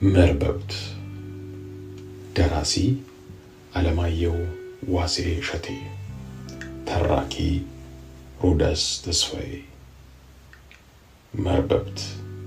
መርበብት ደራሲ አለማየሁ ዋሴ እሸቴ ተራኪ ሮዳስ ተስፋዬ መርበብት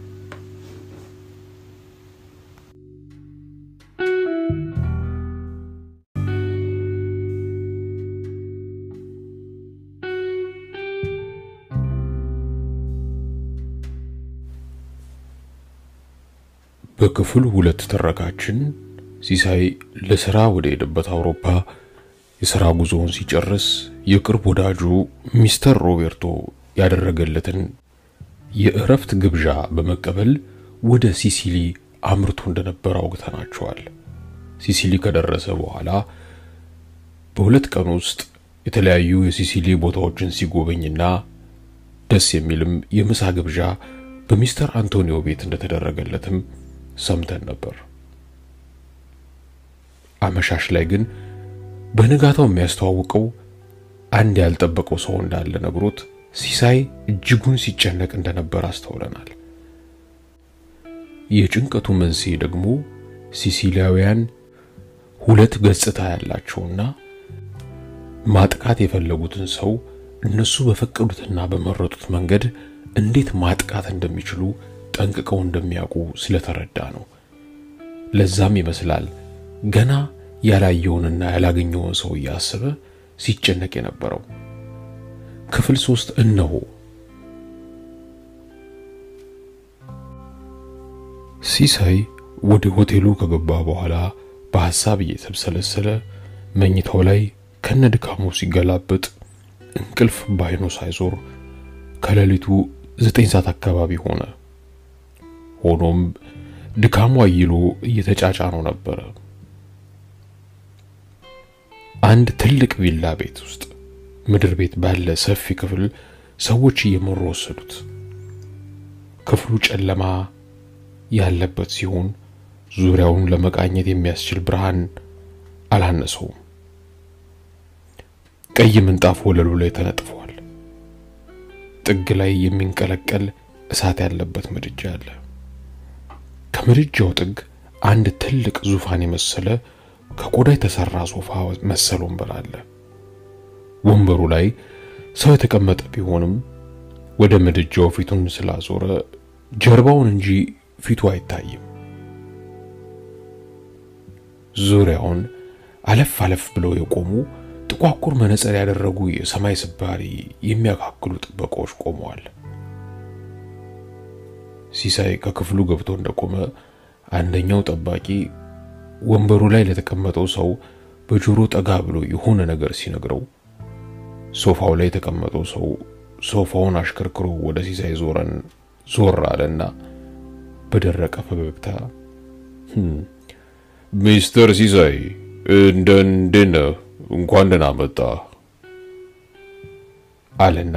በክፍል ሁለት ትረካችን ሲሳይ ለስራ ወደ ሄደበት አውሮፓ የሥራ ጉዞውን ሲጨርስ የቅርብ ወዳጁ ሚስተር ሮቤርቶ ያደረገለትን የእረፍት ግብዣ በመቀበል ወደ ሲሲሊ አምርቶ እንደነበር አውግተናቸዋል። ሲሲሊ ከደረሰ በኋላ በሁለት ቀን ውስጥ የተለያዩ የሲሲሊ ቦታዎችን ሲጎበኝና ደስ የሚልም የምሳ ግብዣ በሚስተር አንቶኒዮ ቤት እንደተደረገለትም ሰምተን ነበር። አመሻሽ ላይ ግን በንጋታው የሚያስተዋውቀው አንድ ያልጠበቀው ሰው እንዳለ ነግሮት ሲሳይ እጅጉን ሲጨነቅ እንደነበር አስተውለናል። የጭንቀቱ መንስኤ ደግሞ ሲሲሊያውያን ሁለት ገጽታ ያላቸውና ማጥቃት የፈለጉትን ሰው እነሱ በፈቀዱትና በመረጡት መንገድ እንዴት ማጥቃት እንደሚችሉ ጠንቅቀው እንደሚያውቁ ስለተረዳ ነው። ለዛም ይመስላል ገና ያላየውንና ያላገኘውን ሰው እያሰበ ሲጨነቅ የነበረው። ክፍል ሶስት እነሆ። ሲሳይ ወደ ሆቴሉ ከገባ በኋላ በሐሳብ እየተብሰለሰለ መኝታው ላይ ከነድካሙ ሲገላበጥ እንቅልፍ ባይኑ ሳይዞር ከሌሊቱ ዘጠኝ ሰዓት አካባቢ ሆነ። ሆኖም ድካሙ አይሎ እየተጫጫነው ነበረ። አንድ ትልቅ ቪላ ቤት ውስጥ ምድር ቤት ባለ ሰፊ ክፍል ሰዎች እየመሩ ወሰዱት። ክፍሉ ጨለማ ያለበት ሲሆን ዙሪያውን ለመቃኘት የሚያስችል ብርሃን አላነሰውም። ቀይ ምንጣፍ ወለሉ ላይ ተነጥፏል። ጥግ ላይ የሚንቀለቀል እሳት ያለበት ምድጃ አለ። ከምድጃው ጥግ አንድ ትልቅ ዙፋን የመሰለ ከቆዳ የተሰራ ሶፋ መሰል ወንበር አለ። ወንበሩ ላይ ሰው የተቀመጠ ቢሆንም ወደ ምድጃው ፊቱን ስላዞረ ጀርባውን እንጂ ፊቱ አይታይም። ዙሪያውን አለፍ አለፍ ብለው የቆሙ ጥቋቁር መነጽር ያደረጉ የሰማይ ስባሪ የሚያካክሉ ጥበቃዎች ቆመዋል። ሲሳይ ከክፍሉ ገብቶ እንደቆመ አንደኛው ጠባቂ ወንበሩ ላይ ለተቀመጠው ሰው በጆሮ ጠጋ ብሎ የሆነ ነገር ሲነግረው ሶፋው ላይ የተቀመጠው ሰው ሶፋውን አሽከርክሮ ወደ ሲሳይ ዞረን ዞር አለና በደረቀ ፈገግታ ሚስተር ሲሳይ እንደ እንዴት ነህ? እንኳን ደህና መጣ አለና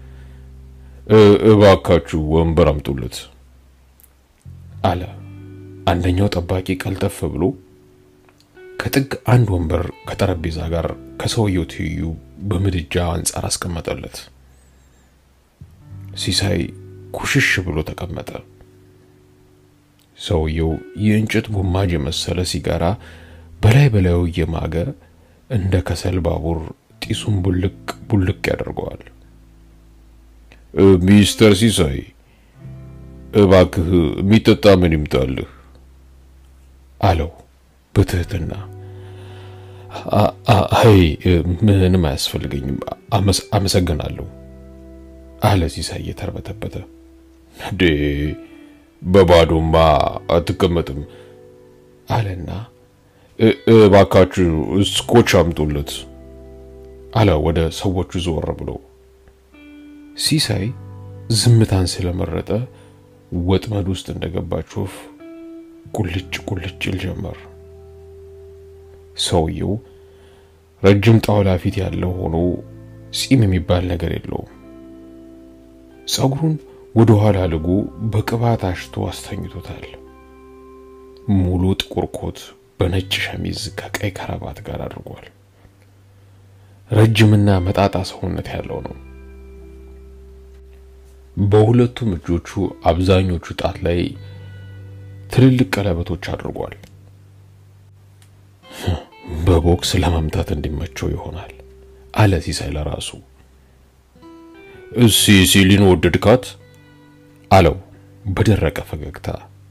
እባካችሁ ወንበር አምጡለት አለ። አንደኛው ጠባቂ ቀልጠፍ ብሎ ከጥግ አንድ ወንበር ከጠረጴዛ ጋር ከሰውየው ትይዩ በምድጃ አንጻር አስቀመጠለት። ሲሳይ ኩሽሽ ብሎ ተቀመጠ። ሰውየው የእንጨት ጉማጅ የመሰለ ሲጋራ በላይ በላዩ እየማገ እንደ ከሰል ባቡር ጢሱን ቡልቅ ቡልቅ ያደርገዋል። ሚስተር ሲሳይ እባክህ የሚጠጣ ምን ይምጣልህ? አለው በትህትና። አይ ምንም አያስፈልገኝም፣ አመሰግናለሁ አለ ሲሳይ እየተርበተበተ። ዴ በባዶማ አትቀመጥም አለና እባካችሁ ስኮች አምጡለት አለ ወደ ሰዎቹ ዞር ብሎ። ሲሳይ ዝምታን ስለመረጠ ወጥመድ ውስጥ እንደገባች ወፍ ቁልጭ ቁልጭ ይል ጀመር። ሰውየው ረጅም ጣውላ ፊት ያለው ሆኖ ጺም የሚባል ነገር የለውም። ጸጉሩን ወደ ኋላ ልጎ በቅባት አሽቶ አስተኝቶታል። ሙሉ ጥቁር ኮት በነጭ ሸሚዝ ከቀይ ከረባት ጋር አድርጓል። ረጅምና መጣጣ ሰውነት ያለው ነው። በሁለቱም እጆቹ አብዛኞቹ ጣት ላይ ትልልቅ ቀለበቶች አድርጓል። በቦክስ ለመምታት እንዲመቸው ይሆናል አለ ሲሳይ ለራሱ። እሲ ሲሊን ወደድካት? አለው በደረቀ ፈገግታ።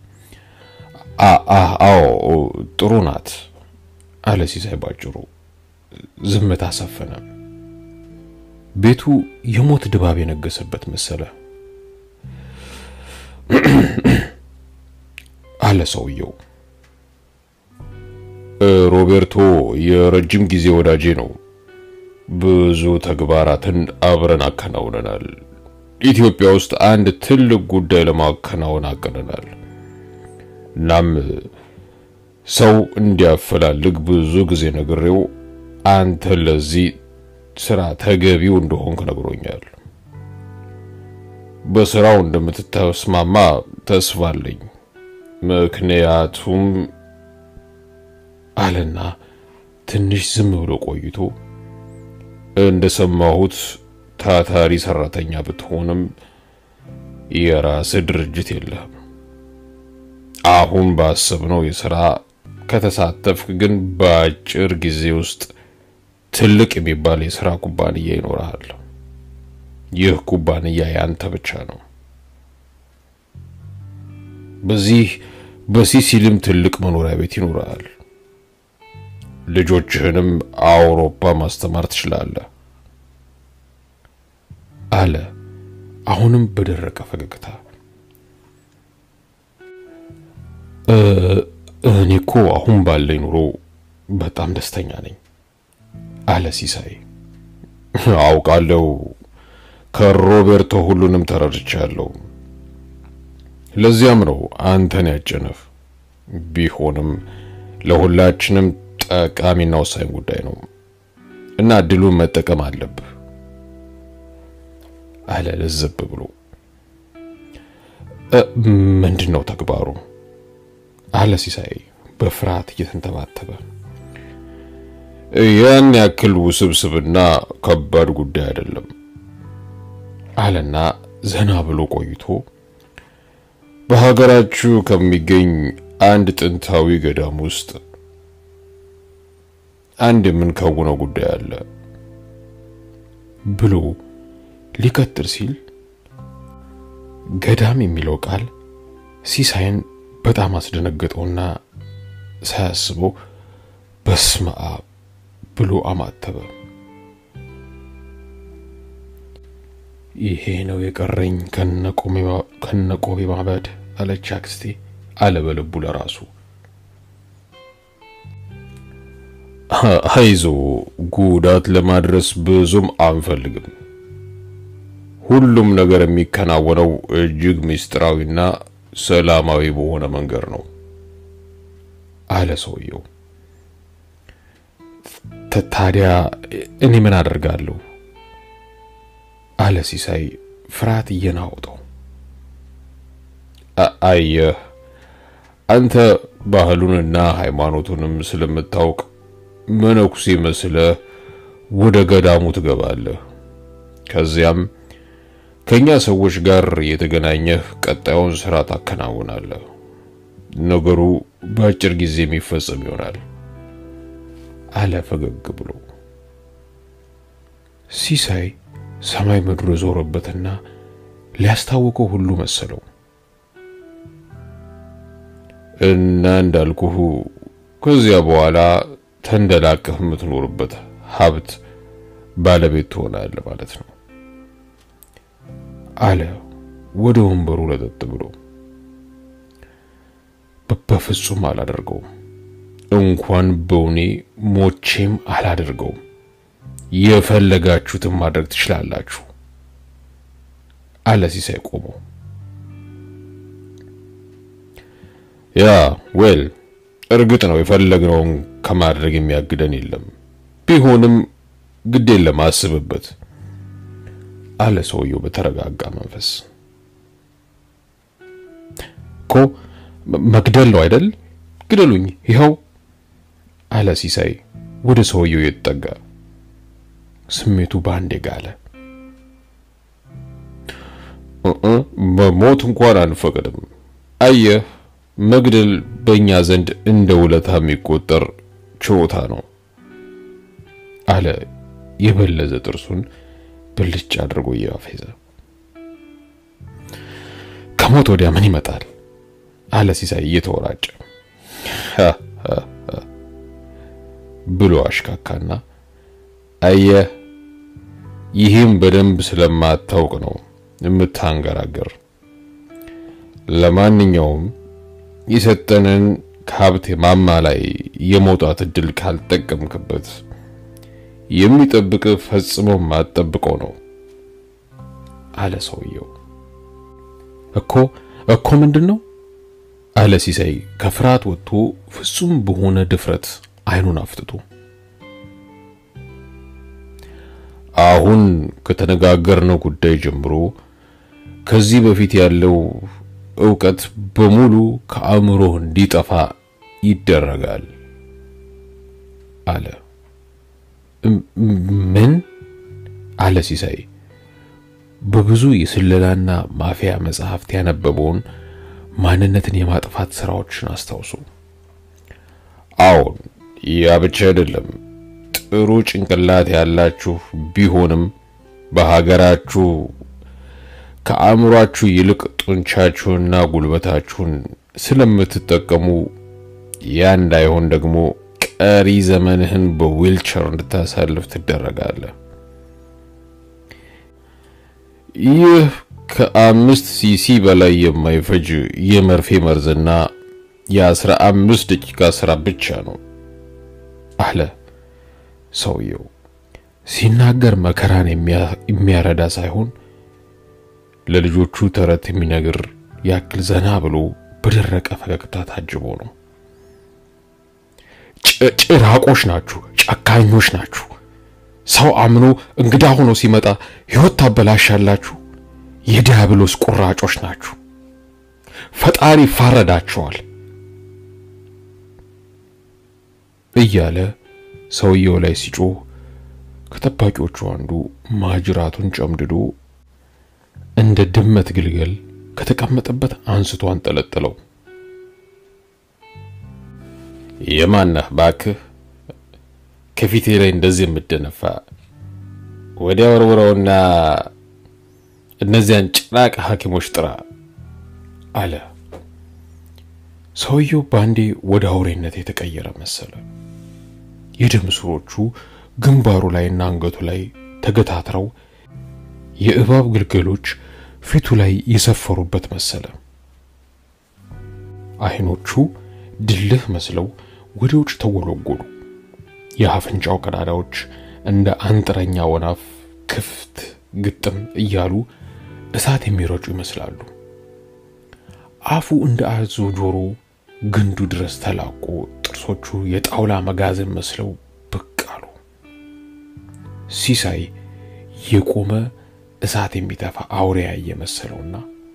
አዎ ጥሩ ናት አለ ሲሳይ ባጭሩ። ዝምታ ሰፈነ። ቤቱ የሞት ድባብ የነገሰበት መሰለ። አለ ሰውየው። ሮቤርቶ የረጅም ጊዜ ወዳጄ ነው። ብዙ ተግባራትን አብረን አከናውነናል። ኢትዮጵያ ውስጥ አንድ ትልቅ ጉዳይ ለማከናወን አቅደናል። እናም ሰው እንዲያፈላልግ ብዙ ጊዜ ነግሬው አንተ ለዚህ ስራ ተገቢው እንደሆንክ ነግሮኛል። በስራው እንደምትተስማማ ተስፋ አለኝ። ምክንያቱም አለና ትንሽ ዝም ብሎ ቆይቶ እንደሰማሁት ታታሪ ሰራተኛ ብትሆንም የራስ ድርጅት የለህም። አሁን ባሰብነው የሥራ ከተሳተፍክ ግን በአጭር ጊዜ ውስጥ ትልቅ የሚባል የሥራ ኩባንያ ይኖርሃል። ይህ ኩባንያ ያንተ ብቻ ነው። በዚህ በሲሲሊም ትልቅ መኖሪያ ቤት ይኖርሃል። ልጆችህንም አውሮፓ ማስተማር ትችላለህ አለ አሁንም በደረቀ ፈገግታ። እኔ እኮ አሁን ባለኝ ኑሮ በጣም ደስተኛ ነኝ አለ ሲሳይ። አውቃለሁ፣ ከሮቤርቶ ሁሉንም ተረድቻለሁ። ለዚያም ነው አንተን ያጨነፍ። ቢሆንም ለሁላችንም ጠቃሚና ወሳኝ ጉዳይ ነው እና እድሉን መጠቀም አለብህ አለ ለዘብ ብሎ። ምንድን ነው ተግባሩ? አለ ሲሳይ በፍርሃት እየተንተባተበ። ያን ያክል ውስብስብና ከባድ ጉዳይ አይደለም አለና ዘና ብሎ ቆይቶ በሀገራችሁ ከሚገኝ አንድ ጥንታዊ ገዳም ውስጥ አንድ የምንከውነው ጉዳይ አለ ብሎ ሊቀጥል ሲል ገዳም የሚለው ቃል ሲሳይን በጣም አስደነገጠውና ሳያስበው በስመ አብ ብሎ አማተበ። ይሄ ነው የቀረኝ ከነቆቤ ማበድ አለች አክስቴ አለ በልቡ ለራሱ። አይዞ ጉዳት ለማድረስ ብዙም አንፈልግም። ሁሉም ነገር የሚከናወነው እጅግ ምስጢራዊና ሰላማዊ በሆነ መንገድ ነው አለ ሰውየው። ታዲያ እኔ ምን አደርጋለሁ? አለ ሲሳይ ፍርሃት እየናወጠው። አየህ አንተ ባህሉንና ሃይማኖቱንም ስለምታውቅ መነኩሴ መስለህ ወደ ገዳሙ ትገባለህ። ከዚያም ከኛ ሰዎች ጋር የተገናኘህ ቀጣዩን ስራ ታከናውናለህ። ነገሩ በአጭር ጊዜ የሚፈጸም ይሆናል አለ ፈገግ ብሎ። ሲሳይ ሰማይ ምድሩ የዞረበትና ሊያስታውቀው ሁሉ መሰለው። እና እንዳልኩህ ከዚያ በኋላ ተንደላቀህ የምትኖርበት ሀብት ባለቤት ትሆናለህ ማለት ነው አለ ወደ ወንበሩ ለጠጥ ብሎ። በፍጹም አላደርገውም፣ እንኳን በውኔ ሞቼም አላደርገውም። የፈለጋችሁትን ማድረግ ትችላላችሁ አለ ሲሳይ ቆሞ። ያ ዌል እርግጥ ነው የፈለግነውን ከማድረግ የሚያግደን የለም። ቢሆንም ግድ የለም አስብበት አለ ሰውየው በተረጋጋ መንፈስ። እኮ መግደል ነው አይደል? ግደሉኝ፣ ይኸው አለ ሲሳይ ወደ ሰውየው የተጠጋ ስሜቱ በአንዴ ጋለ። መሞት እንኳን አንፈቅድም። አየህ መግደል በእኛ ዘንድ እንደ ውለታ የሚቆጠር ችሮታ ነው አለ የበለዘ ጥርሱን ብልጭ አድርጎ እያፌዘ። ከሞት ወዲያ ምን ይመጣል? አለ ሲሳይ እየተወራጨ ብሎ አሽካካና አየህ፣ ይህም በደንብ ስለማታውቅ ነው የምታንገራገር። ለማንኛውም የሰጠንን ከሀብት ማማ ላይ የመውጣት እድል ካልጠቀምክበት የሚጠብቅ ፈጽሞ ማጠብቀው ነው አለ ሰውየው። እኮ እኮ ምንድን ነው አለ ሲሳይ ከፍርሃት ወጥቶ ፍጹም በሆነ ድፍረት አይኑን አፍጥቶ። አሁን ከተነጋገርነው ጉዳይ ጀምሮ ከዚህ በፊት ያለው ዕውቀት በሙሉ ከአእምሮ እንዲጠፋ ይደረጋል አለ። ምን አለ ሲሳይ በብዙ የስለላና ማፊያ መጽሐፍት ያነበበውን ማንነትን የማጥፋት ስራዎችን አስታውሱ። አዎን፣ ያ ብቻ አይደለም። ጥሩ ጭንቅላት ያላችሁ ቢሆንም በሀገራችሁ ከአእምሯችሁ ይልቅ ጡንቻችሁንና ጉልበታችሁን ስለምትጠቀሙ ያ እንዳይሆን ደግሞ ቀሪ ዘመንህን በዊልቸር እንድታሳልፍ ትደረጋለህ። ይህ ከአምስት ሲሲ በላይ የማይፈጅ የመርፌ መርዝና የአስራ አምስት ደቂቃ ስራ ብቻ ነው አለ ሰውየው። ሲናገር መከራን የሚያረዳ ሳይሆን ለልጆቹ ተረት የሚነግር ያክል ዘና ብሎ በደረቀ ፈገግታ ታጅቦ ነው። ጭራቆች ናችሁ፣ ጨካኞች ናችሁ። ሰው አምኖ እንግዳ ሆኖ ሲመጣ ሕይወት ታበላሻላችሁ። የዲያብሎስ ቁራጮች ናችሁ። ፈጣሪ ይፋረዳቸዋል እያለ ሰውየው ላይ ሲጮህ ከጠባቂዎቹ አንዱ ማጅራቱን ጨምድዶ እንደ ድመት ግልገል ከተቀመጠበት አንስቶ አንጠለጠለው። የማነህ ባክህ? ከፊቴ ላይ እንደዚህ የምደነፋ ወዲያ ወርውረውና እነዚያን ጭራቅ ሐኪሞች ጥራ አለ። ሰውየው ባንዴ ወደ አውሬነት የተቀየረ መሰለ። የደም ስሮቹ ግንባሩ ላይና አንገቱ ላይ ተገታትረው የእባብ ግልገሎች ፊቱ ላይ የሰፈሩበት መሰለ። አይኖቹ ድልህ መስለው ወደ ውጭ ተወለጎሉ። የአፍንጫው ቀዳዳዎች እንደ አንጥረኛ ወናፍ ክፍት ግጥም እያሉ እሳት የሚረጩ ይመስላሉ። አፉ እንደ አዞ ጆሮ ግንዱ ድረስ ተላቆ ጥርሶቹ የጣውላ መጋዘን መስለው ብቅ አሉ። ሲሳይ የቆመ እሳት የሚተፋ አውሬ ያየ መሰለውና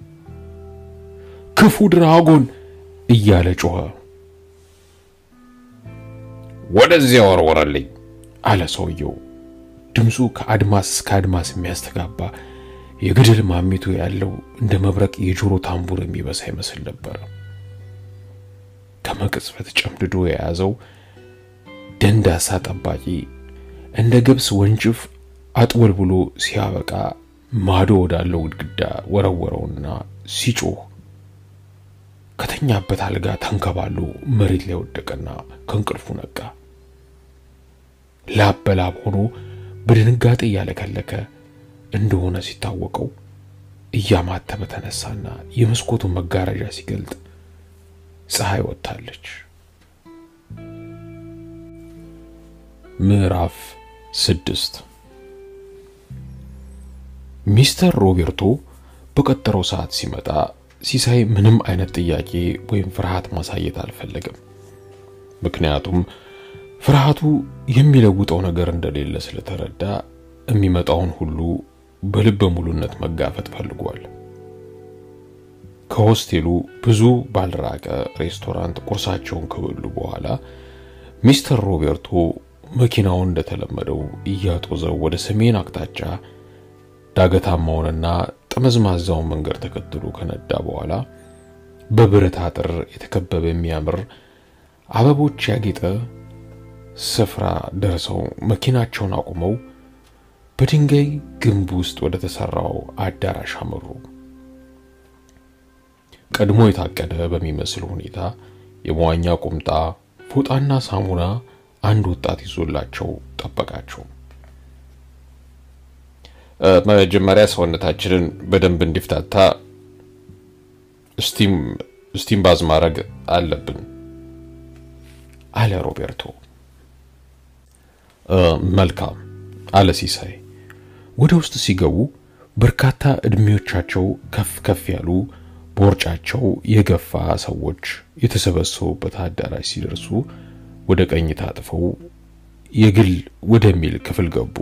ክፉ ድራጎን እያለ ጮኸ። ወደዚያ ወርወረልኝ አለ ሰውየው። ድምፁ ከአድማስ እስከ አድማስ የሚያስተጋባ የገደል ማሚቱ ያለው እንደ መብረቅ የጆሮ ታምቡር የሚበሳ ይመስል ነበር። ከመቅጽበት ጨምድዶ የያዘው ደንዳሳ ጠባቂ እንደ ገብስ ወንጭፍ አጥወል ብሎ ሲያበቃ ማዶ ወዳለው ግድግዳ ወረወረውና ሲጮህ ከተኛበት አልጋ ተንከባሎ መሬት ላይ ወደቀና ከእንቅልፉ ነቃ። ላብ በላብ ሆኖ በድንጋጤ እያለከለከ እንደሆነ ሲታወቀው እያማተበ ተነሳና የመስኮቱን መጋረጃ ሲገልጥ ፀሐይ ወጥታለች። ምዕራፍ ስድስት ሚስተር ሮቤርቶ በቀጠረው ሰዓት ሲመጣ ሲሳይ ምንም አይነት ጥያቄ ወይም ፍርሃት ማሳየት አልፈለገም። ምክንያቱም ፍርሃቱ የሚለውጠው ነገር እንደሌለ ስለተረዳ የሚመጣውን ሁሉ በልበ ሙሉነት መጋፈጥ ፈልጓል። ከሆስቴሉ ብዙ ባልራቀ ሬስቶራንት ቁርሳቸውን ከበሉ በኋላ ሚስተር ሮቤርቶ መኪናውን እንደተለመደው እያጦዘው ወደ ሰሜን አቅጣጫ ዳገታማውንና ጠመዝማዛውን መንገድ ተከትሎ ከነዳ በኋላ በብረት አጥር የተከበበ የሚያምር አበቦች ያጌጠ ስፍራ ደርሰው መኪናቸውን አቁመው በድንጋይ ግንብ ውስጥ ወደ ተሰራው አዳራሽ አመሩ። ቀድሞ የታቀደ በሚመስል ሁኔታ የመዋኛ ቁምጣ፣ ፎጣና ሳሙና አንድ ወጣት ይዞላቸው ጠበቃቸው። መጀመሪያ ሰውነታችንን በደንብ እንዲፍታታ ስቲም ስቲም ባዝ ማድረግ አለብን አለ ሮቤርቶ። መልካም አለ ሲሳይ። ወደ ውስጥ ሲገቡ በርካታ እድሜዎቻቸው ከፍ ከፍ ያሉ ቦርጫቸው የገፋ ሰዎች የተሰበሰቡበት አዳራሽ ሲደርሱ ወደ ቀኝ ታጥፈው የግል ወደሚል ክፍል ገቡ።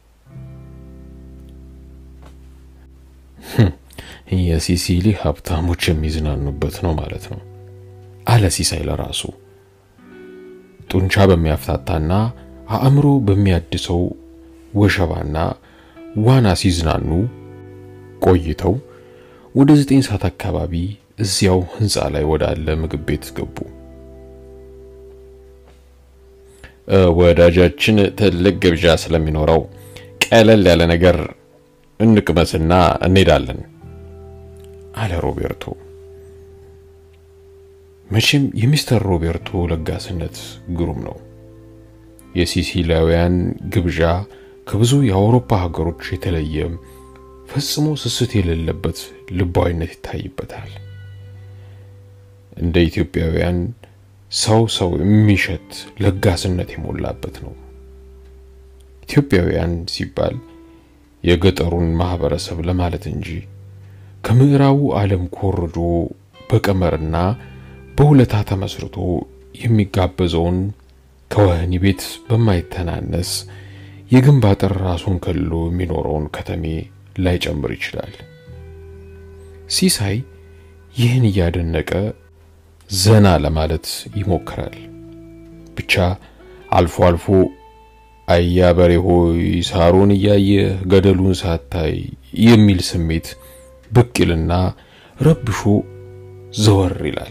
የሲሲሊ ሀብታሞች የሚዝናኑበት ነው ማለት ነው አለ ሲሳይ ለራሱ። ጡንቻ በሚያፍታታና አእምሮ በሚያድሰው ወሸባና ዋና ሲዝናኑ ቆይተው ወደ ዘጠኝ ሰዓት አካባቢ እዚያው ህንፃ ላይ ወዳለ ምግብ ቤት ገቡ። ወዳጃችን ትልቅ ግብዣ ስለሚኖረው ቀለል ያለ ነገር እንቅመስና እንሄዳለን አለ ሮቤርቶ። መቼም የሚስተር ሮቤርቶ ለጋስነት ግሩም ነው። የሲሲሊያውያን ግብዣ ከብዙ የአውሮፓ ሀገሮች የተለየ ፈጽሞ ስስት የሌለበት ልባዊነት ይታይበታል። እንደ ኢትዮጵያውያን ሰው ሰው የሚሸት ለጋስነት የሞላበት ነው። ኢትዮጵያውያን ሲባል የገጠሩን ማህበረሰብ ለማለት እንጂ ከምዕራቡ ዓለም ኮርጆ በቀመርና በሁለታ ተመስርቶ የሚጋበዘውን ከወህኒ ቤት በማይተናነስ የግንብ አጥር ራሱን ከልሎ የሚኖረውን ከተሜ ላይጨምር ይችላል። ሲሳይ ይህን እያደነቀ ዘና ለማለት ይሞክራል። ብቻ አልፎ አልፎ አያ በሬ ሆይ ሳሩን እያየህ ገደሉን ሳታይ የሚል ስሜት ብቅ ይልና ረብሾ ዘወር ይላል።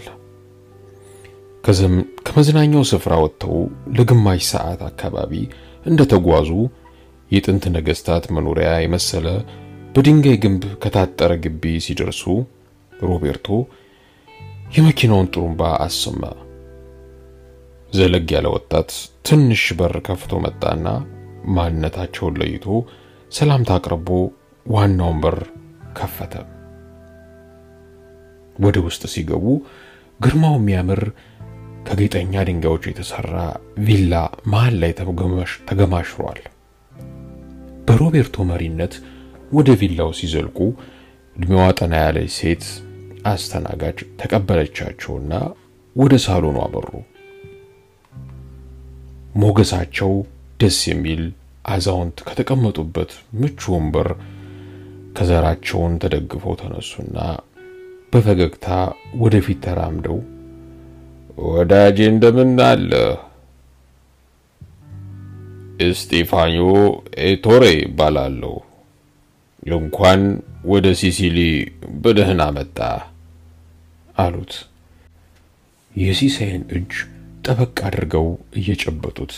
ከመዝናኛው ስፍራ ወጥተው ለግማሽ ሰዓት አካባቢ እንደተጓዙ የጥንት ነገስታት መኖሪያ የመሰለ በድንጋይ ግንብ ከታጠረ ግቢ ሲደርሱ ሮቤርቶ የመኪናውን ጥሩምባ አሰማ። ዘለግ ያለ ወጣት ትንሽ በር ከፍቶ መጣና ማንነታቸውን ለይቶ ሰላምታ አቅርቦ ዋናውን በር ከፈተ። ወደ ውስጥ ሲገቡ ግርማው የሚያምር ከጌጠኛ ድንጋዮች የተሰራ ቪላ መሃል ላይ ተገማሽሯል። በሮቤርቶ መሪነት ወደ ቪላው ሲዘልቁ እድሜዋ ጠና ያለች ሴት አስተናጋጅ ተቀበለቻቸውና ወደ ሳሎኑ አበሩ። ሞገሳቸው ደስ የሚል አዛውንት ከተቀመጡበት ምቹ ወንበር ከዘራቸውን ተደግፈው ተነሱና በፈገግታ ወደፊት ተራምደው ወዳጄ እንደምን አለ? እስጢፋኞ ኤቶሬ ይባላለሁ። እንኳን ወደ ሲሲሊ በደህና መጣ አሉት። የሲሳይን እጅ ጠበቅ አድርገው እየጨበጡት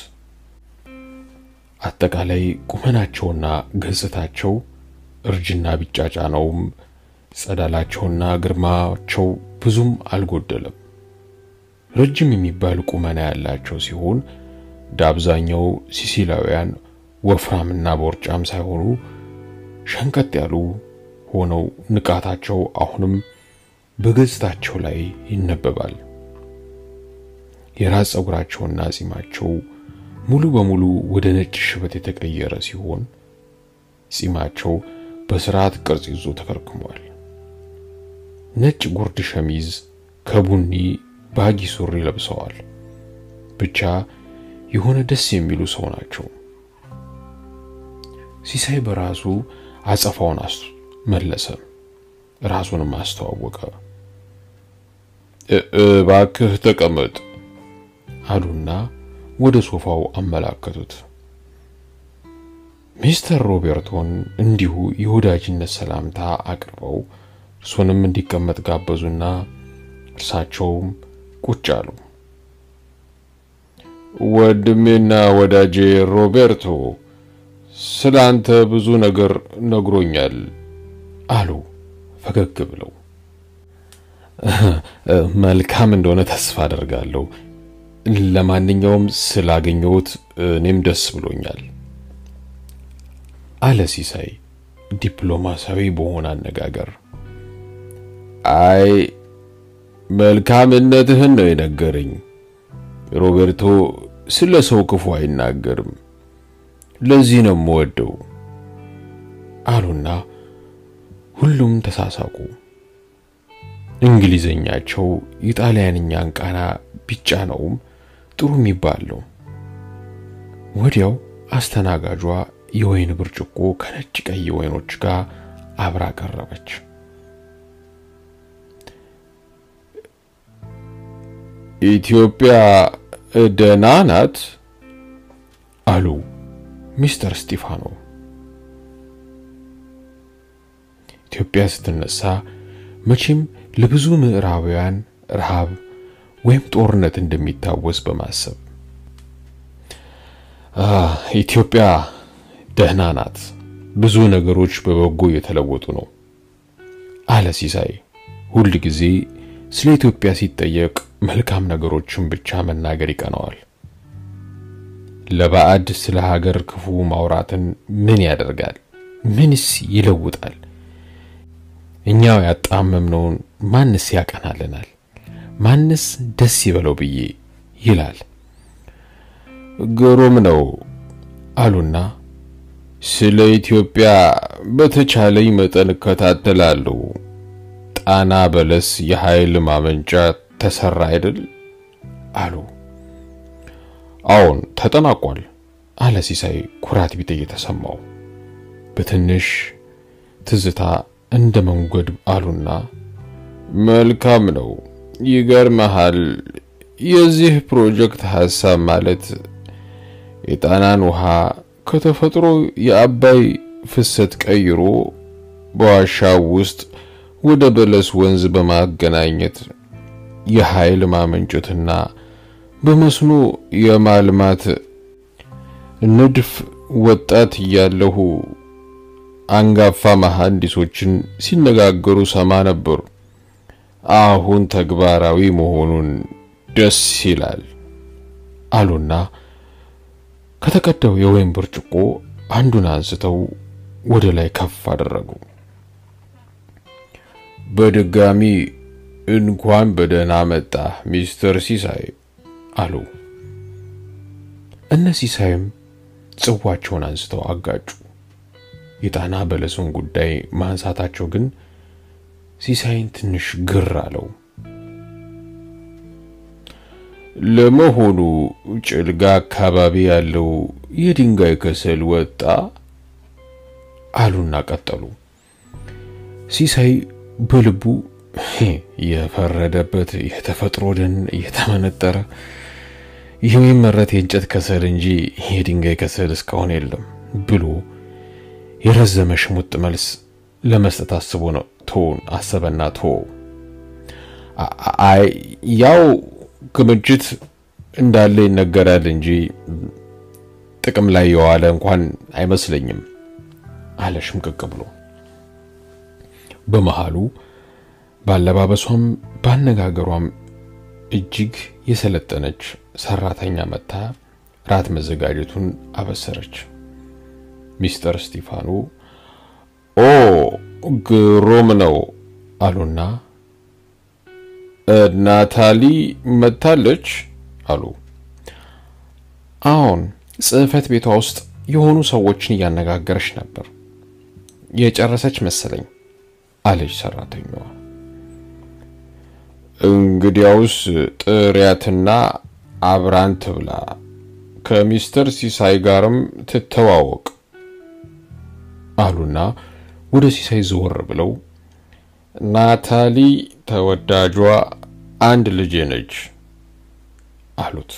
አጠቃላይ ቁመናቸውና ገጽታቸው እርጅና ቢጫጫነውም ጸዳላቸውና ግርማቸው ብዙም አልጎደለም። ረጅም የሚባል ቁመና ያላቸው ሲሆን እንደ አብዛኛው ሲሲላውያን ወፍራምና ቦርጫም ሳይሆኑ ሸንቀጥ ያሉ ሆነው ንቃታቸው አሁንም በገጽታቸው ላይ ይነበባል። የራስ ፀጉራቸውና ጺማቸው ሙሉ በሙሉ ወደ ነጭ ሽበት የተቀየረ ሲሆን ጺማቸው በስርዓት ቅርጽ ይዞ ተከርክሟል። ነጭ ጉርድ ሸሚዝ ከቡኒ ባጊ ሱሪ ለብሰዋል። ብቻ የሆነ ደስ የሚሉ ሰው ናቸው። ሲሳይ በራሱ አጸፋውን መለሰ፣ ራሱንም አስተዋወቀ። እባክህ ተቀመጥ አሉና ወደ ሶፋው አመላከቱት። ሚስተር ሮቤርቶን እንዲሁ የወዳጅነት ሰላምታ አቅርበው እርሱንም እንዲቀመጥ ጋበዙና እርሳቸውም ቁጭ አሉ። ወንድሜና ወዳጄ ሮቤርቶ ስለ አንተ ብዙ ነገር ነግሮኛል አሉ ፈገግ ብለው። መልካም እንደሆነ ተስፋ አደርጋለሁ። ለማንኛውም ስላገኘሁት እኔም ደስ ብሎኛል አለ ሲሳይ ዲፕሎማሲያዊ በሆነ አነጋገር። አይ መልካምነትህን ነው የነገረኝ። ሮቤርቶ ስለ ሰው ክፉ አይናገርም። ለዚህ ነው የምወደው አሉና ሁሉም ተሳሳቁ። እንግሊዘኛቸው የጣሊያንኛን ቃና ቢጫነውም ጥሩ የሚባል ነው። ወዲያው አስተናጋጇ የወይን ብርጭቆ ከነጭ ቀይ ወይኖች ጋር አብራ ቀረበች። ኢትዮጵያ ደህና ናት አሉ ሚስተር ስቲፋኖ። ኢትዮጵያ ስትነሳ መቼም ለብዙ ምዕራባውያን ረሃብ ወይም ጦርነት እንደሚታወስ በማሰብ ኢትዮጵያ ደህና ናት፣ ብዙ ነገሮች በበጎ እየተለወጡ ነው አለ ሲሳይ። ሁል ጊዜ ስለ ኢትዮጵያ ሲጠየቅ መልካም ነገሮችን ብቻ መናገር ይቀነዋል። ለባዕድ ስለ ሀገር ክፉ ማውራትን ምን ያደርጋል? ምንስ ይለውጣል? እኛው ያጣመምነውን ማንስ ያቀናልናል? ማንስ ደስ ይበለው ብዬ ይላል። ግሩም ነው አሉና ስለ ኢትዮጵያ በተቻለኝ መጠን እከታተላለሁ። ጣና በለስ የኃይል ማመንጫ ተሰራ አይደል? አሉ። አዎን ተጠናቋል አለ ሲሳይ ኩራት ቢጤ የተሰማው በትንሽ ትዝታ እንደ መንጎድ አሉና መልካም ነው። ይገርመሃል፣ የዚህ ፕሮጀክት ሐሳብ ማለት የጣናን ውሃ ከተፈጥሮ የአባይ ፍሰት ቀይሮ በዋሻው ውስጥ ወደ በለስ ወንዝ በማገናኘት የኃይል ማመንጨትና በመስኖ የማልማት ንድፍ ወጣት እያለሁ አንጋፋ መሐንዲሶችን ሲነጋገሩ ሰማ ነበር። አሁን ተግባራዊ መሆኑን ደስ ይላል አሉና ከተቀዳው የወይን ብርጭቆ አንዱን አንስተው ወደ ላይ ከፍ አደረጉ። በድጋሚ እንኳን በደህና መጣ ሚስተር ሲሳይ አሉ። እነ ሲሳይም ጽዋቸውን አንስተው አጋጩ። የጣና በለሱን ጉዳይ ማንሳታቸው ግን ሲሳይን ትንሽ ግር አለው። ለመሆኑ ጭልጋ አካባቢ ያለው የድንጋይ ከሰል ወጣ አሉና ቀጠሉ። ሲሳይ በልቡ የፈረደበት የተፈጥሮ ደን እየተመነጠረ የሚመረት የእንጨት ከሰል እንጂ የድንጋይ ከሰል እስካሁን የለም ብሎ የረዘመ ሽሙጥ መልስ ለመስጠት አስቦ ነው ቶን አሰበና ቶ አይ ያው ክምችት እንዳለ ይነገራል እንጂ ጥቅም ላይ የዋለ እንኳን አይመስለኝም አለ ሽምቅቅ ብሎ። በመሃሉ ባለባበሷም ባነጋገሯም እጅግ የሰለጠነች ሰራተኛ መጥታ ራት መዘጋጀቱን አበሰረች። ሚስተር ስቲፋኖ ኦ ግሩም ነው አሉና ናታሊ መታለች አሉ። አሁን ጽሕፈት ቤቷ ውስጥ የሆኑ ሰዎችን እያነጋገረች ነበር። የጨረሰች መሰለኝ አለች ሰራተኛዋ። እንግዲያውስ ጥሪያትና አብራን ትብላ፣ ከሚስተር ሲሳይ ጋርም ትተዋወቅ አሉና ወደ ሲሳይ ዘወር ብለው ናታሊ ተወዳጇ አንድ ልጄ ነች አሉት።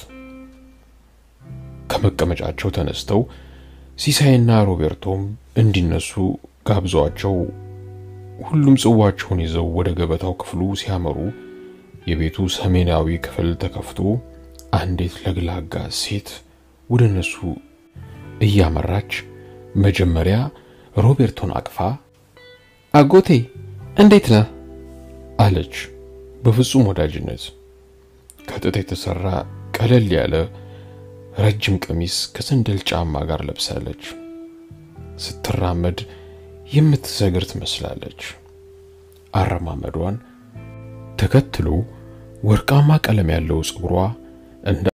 ከመቀመጫቸው ተነስተው ሲሳይና ሮቤርቶም እንዲነሱ ጋብዘዋቸው ሁሉም ጽዋቸውን ይዘው ወደ ገበታው ክፍሉ ሲያመሩ የቤቱ ሰሜናዊ ክፍል ተከፍቶ አንዲት ለግላጋ ሴት ወደ እነሱ እያመራች መጀመሪያ ሮቤርቶን አቅፋ አጎቴ እንዴት ነህ አለች በፍጹም ወዳጅነት። ከጥጥ የተሰራ ቀለል ያለ ረጅም ቀሚስ ከሰንደል ጫማ ጋር ለብሳለች። ስትራመድ የምትሰግር ትመስላለች። አረማመዷን ተከትሎ ወርቃማ ቀለም ያለው ፀጉሯ እንደ